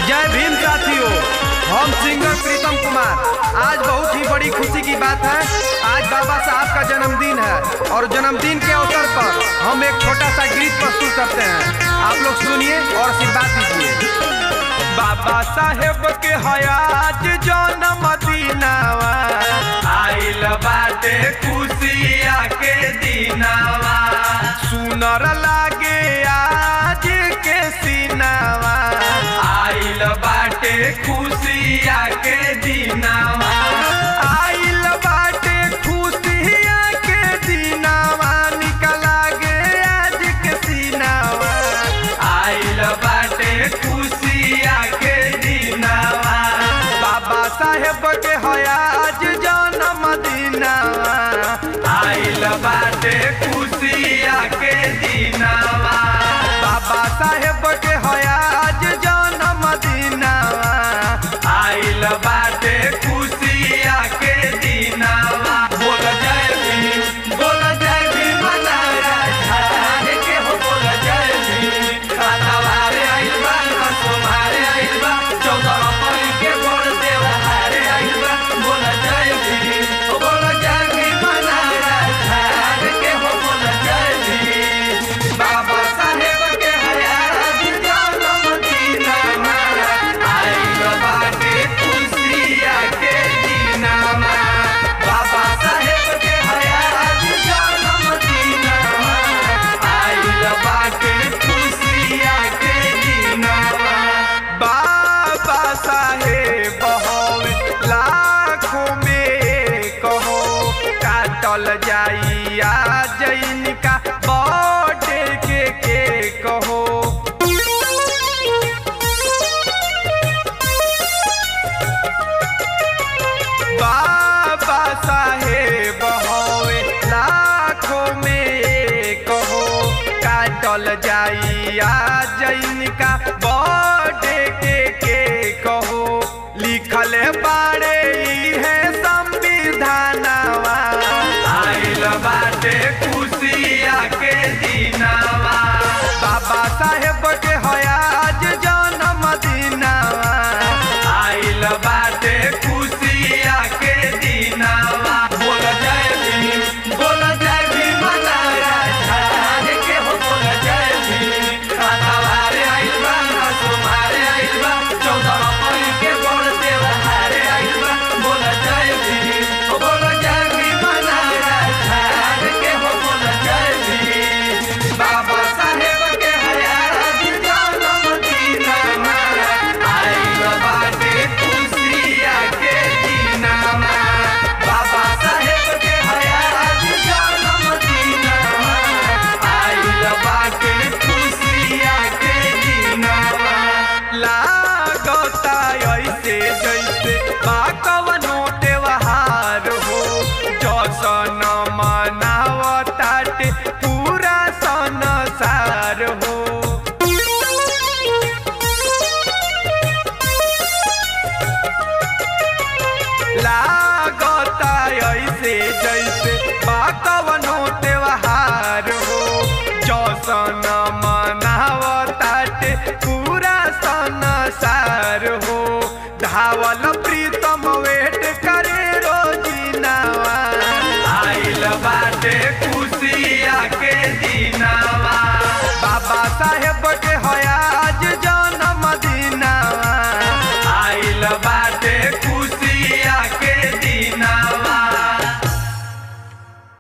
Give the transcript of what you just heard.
जय भीम साथियों हम सिंगर प्रीतम कुमार आज बहुत ही बड़ी खुशी की बात है आज बाबा साहब का जन्मदिन है और जन्मदिन के अवसर पर हम एक छोटा सा गीत प्रस्तुत करते हैं आप लोग सुनिए और आशीर्वाद दीजिए बाबा साहेब के हयाज जन्म दिनावा आइल बाटे खुशिया के दिनावा सुनर लागे आज के सिनावा आइल बाटे खुशिया के दिनावा आइल बाटे खुशिया के दिनावा निकला गे आज के सिनावा आइल बाटे खुशिया के दिनावा बाबा साहेब के हयाज जन्म दिनावा आइल बाटे खुशिया के दिनावा बाबा साहेब के हयाज जन्म दिनावा आइल बाटे खुशिया के दिनावा बोल जय भीम बोल जय भीम नारा धारे के हो बोल जय भीम कातावारे आइल बा सोमारे आइल बा चौदह अप्रैल के बोल देवहारे आइल बा बोल जय भीम ओ बोल जय भीम नारा धारे के हो बोल जय भीम बाबा साहेब के हयात जन्म दिनामा आइल बाटे खुशिया के दिनामा बाबा साहेब के हयात जन्म दिनामा आइल बाटे खुशिया के दिनामा बाबा साहेब होवे लाखों में कहो काटल जाई आज इनका बर्थडे के के कहो बाबा साहेब होवे लाखों में कहो काटल जाई आज इनका बर्थडे के के कहो लिखल बाड़े ई है संविधानवा आइल बाटे खुशिया के दिनावा बाबा साहेब के हयाज जन्म दिनावा आइल बाटे खुशिया के दिनावा बोल जय भीम बोल जय भीम नारा धारे के हो बोल जय भीम कातावारे आइल बा सोमारे आइल बा चौदह अप्रैल के बोल देवहारे आइल बा बोल जय भीम ओ बोल जय भीम नारा धारे के हो बोल जय भीम बाबा साहेब के हयात जन्म दिनामा आइल बाटे खुशिया के दिनामा बाबा साहेब के हयात जन्म दिनामा आइल बाटे खुशिया के दिनामा लागता ऐसे जैसे बा कवनो त्योहार हो जसन मनावताटे पूरा संसार हो लागता ऐसे जैसे बाकवनो त्योहार हो जौसन मनावताटे पूरा संसार हो धावल प्रीतम वेट करे रोजिनावा आइल बाटे खुशिया के दिनावा बाबा साहेब के